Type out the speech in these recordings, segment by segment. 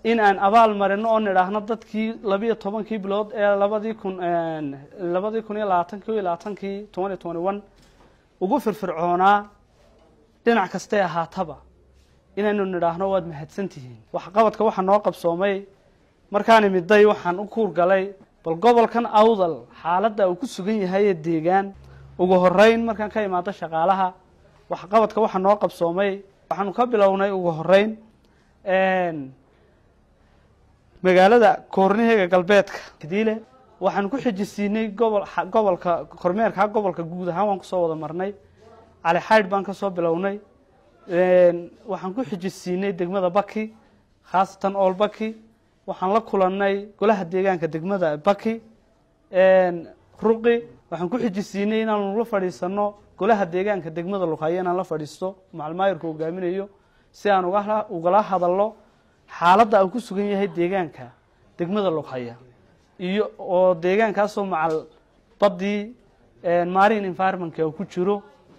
in aan abaal marino oo nidhaahno dadkii labiyo tobankii bilood ee labadii kun labadii kun iyo labaatankii iyo labaatankii twenty twenty one ugu firfircoonaa dhinac kastee ahaataba inaynu nidhaahno waad mahadsantihiin waxqabadka waxaa noo qabsoomay markaan imiday waxaan u kuur galay bal gobolkan awdal xaaladda uu ku sugan yahay ee deegaan ugu horeyn markaan ka imaado shaqaalaha waxqabadka waxaa noo qabsoomay waxaanu ka bilownay ugu horeyn magaalada koorniheega galbeedka kadiile waxaan ku xijisiinay gobol gobolka kormeerka gobolka guud ahaan waan kusoo wada marnay cali xaydh baan kasoo bilownay waxaan ku xijisiinay degmada baki khaasatan ool baki waxaan la kulanay golaha deegaanka degmada baki ruqi waxaan ku xijisiinay inaanu la fadhiisano golaha deegaanka degmada lughayo inaan la fadhiisto macalmaayirka hogaaminayo si aan ugala hadalno xaaladda uu ku sugan yahay deegaanka degmada lughaya iyo oo deegaankaasoo macal badii marine environmentka uu ku jiro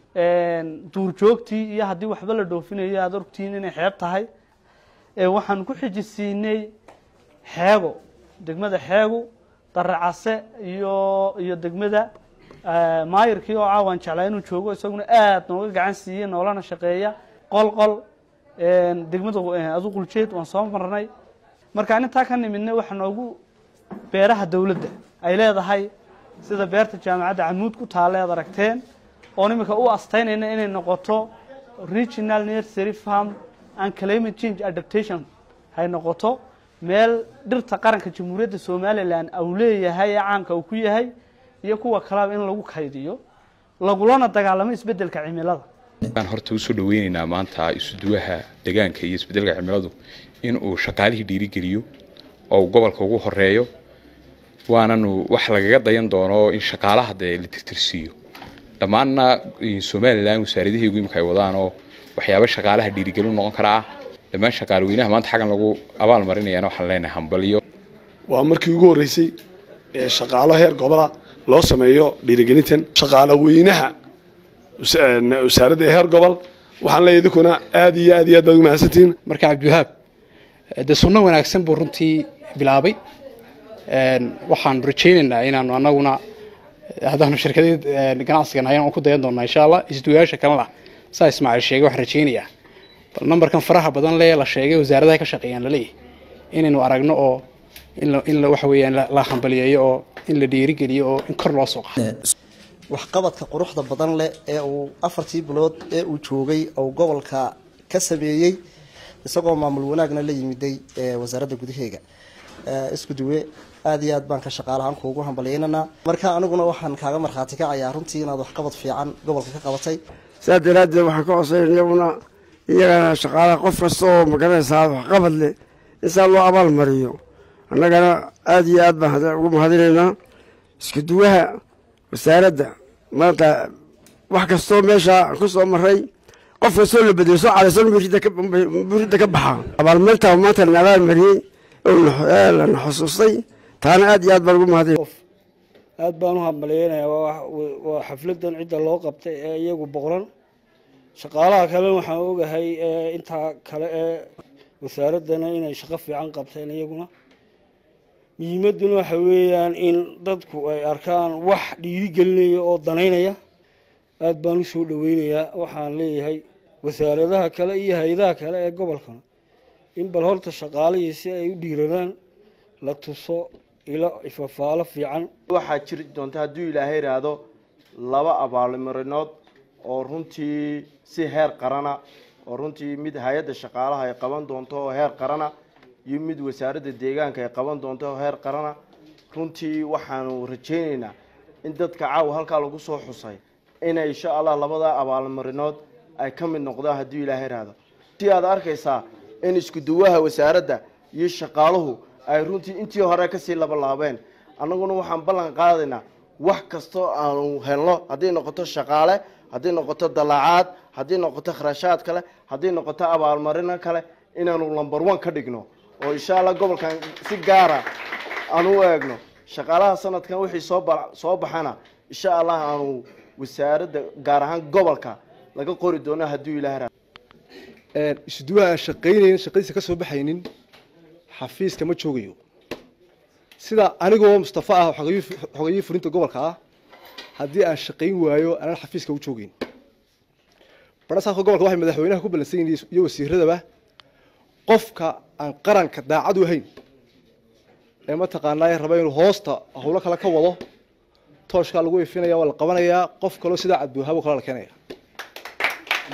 duurjoogtii iyo haddii waxba la dhoofinayo aada ogtihiin inay xeeb tahay waxaan ku xijisiinay xeego degmada xeegu daracase iyo iyo degmada maayirkii oo caawaan jeclaa inuu joogo isaguna aada nooga gacan siiyey noolana shaqeeya qolqol degmada aduquljeed waan soo marnay markaan intaa ka nimidnay waxaa noogu beeraha dowladda ay leedahay sida beerta jaamacadda camuud ku taalla ead aragteen oon imika u astaynayna inay noqoto regional nursery farm and climate change adaptation hay noqoto meel dhirta qaranka jamhuuriyadda somalilan uu leeyahay ee caanka uu ku yahay iyo kuwa kaleba in lagu kaydiyo lagulana dagaalamo isbeddelka cimilada aan horta usoo dhaweyneynaa maanta isuduwaha deegaanka iyo isbeddelka cimiladu in uu shaqaalihii dhiirigeliyo oo gobolka ugu horeeyo waananu wax lagaga dayan doono in shaqaalaha dee la tirtirsiiyo dhammaanna somalilan wasaaradaheegu imika ay wadaan oo waxyaaba shaqaalaha dhiirigelin noqon kara ah dhammaan shaqaalweynaha maanta xaggan lagu abaal marinayana waxaan leenahay hambaliyo waa markii ugu horreysay ee shaqaalo heer gobola loo sameeyo dhiirigelintan shaqaalo weynaha wasaaradda heer gobol waxaan leeyahay idinkuna aad iyo aad iyo aad baad ugu mahadsantihiin marka cabdiwahaab dee sunno wanaagsan buu runtii bilaabay waxaan rajaynaynaa inaanu anaguna haddaanu shirkadeed ganacsigan hayan aan ku dayan doonaa insha allah isduwayaasha kalena saa ismaaciil sheegay waxaan rajaynayaa bal nambarkan faraha badan lee la sheegay wasaaradaha ka shaqeeyaan laleeyahay inaynu aragno oo in waxa weeyaan la hambaliyeeyo oo in la dhiirigeliyo oo in kor loo soo qaado waxqabadka quruxda badan leh ee uu afartii bilood ee uu joogay ou gobolka ka sameeyey isagoo maamul wanaagna la yimiday wasaaradda gudaheega isku duwe aada iyo aad baan ka shaqaalahaan kuugu hambalyeynanaa marka aniguna waxaan kaaga markhaati kacayaa runtii inaad waxqabad fiican gobolka ka qabatay saas daraaddeed waxaan ka codsayn iyaguna iyagana shaqaalaha qof kasta oo magaranaysaa waxqabad leh in saa loo abaal mariyo annagana aada iyo aad baan ugu mahadinaynaa isku duwaha wasaaradda maanta wax kastoo meesha ku soo maray qof kastoo la bedelo soo calaysan buridda ka baxa abaalmarinta maanta la abaal mariyey lana xusuustay taana aad iyo aad baan ugu mahadinay aad baan u hambaleynayaa waa xafladan cidda loo qabtay ee iyagu boqran shaqaalaha kalena waxaan ogahay intaa kale ee wasaaraddana inay shaqo fiican qabteen iyaguna muhiimadduna waxa weeyaan in dadku ay arkaan wax dhiirigelinaya oo danaynaya aada baan u soo dhaweynayaa waxaan leeyahay wasaaradaha kale iyo hay-adaha kale ee gobolkana in bal horta shaqaalihii si ay u dhiiradaan la tuso ilo ifafaalo fiican waxaa jiri doonta hadduu ilaahay idhaahdo laba abaalmarinood oo runtii si heer qarana oo runtii mid hay-adda shaqaalaha ay qaban doonto oo heer qarana iyo mid wasaaradda deegaanka ay qaban doonto oo heer qarana runtii waxaanu rajaynaynaa in dadka caawa halkaa lagu soo xusay inay insha allah labada abaalmarinood ay ka mid noqdaan hadduu ilaahay idhaahdo si aad arkaysaa in isku duwaha wasaaradda iyo shaqaaluhu ay runtii intii hore kasii labalaabeen annaguna waxaan ballan qaadaynaa wax kastoo aanu helno hadday noqoto shaqaale hadday noqoto dallaacaad hadday noqoto kharashaad kale hadday noqoto abaalmarino kale inaanu lumber one ka dhigno oo insha allah gobolkan si gaara aan u eegno shaqaalaha sanadkan wixii soo soo baxana insha allah aanu wasaaradda gaar ahaan gobolka laga qori doono hadduu ilaah isduwaha aan shaqaynaynin shaqadiisa ka soo baxaynin xafiiska ma joogayo sida anigoo mustafa ah xogayii furinta gobolka ah haddii aan shaqayn waayo anaan xafiiska u joogeyn barasaafka gobolka waxay madaxweynaha ku ballansan yihiin iyo wasiiradaba qofka aan qaranka daacad u ahayn ee mataqaanaa raba inuu hoosta howlo kale ka wado tooshkaa lagu ifinaya waa la qabanayaa qof kaloo sidaa cadbuuhabo kale la keenaya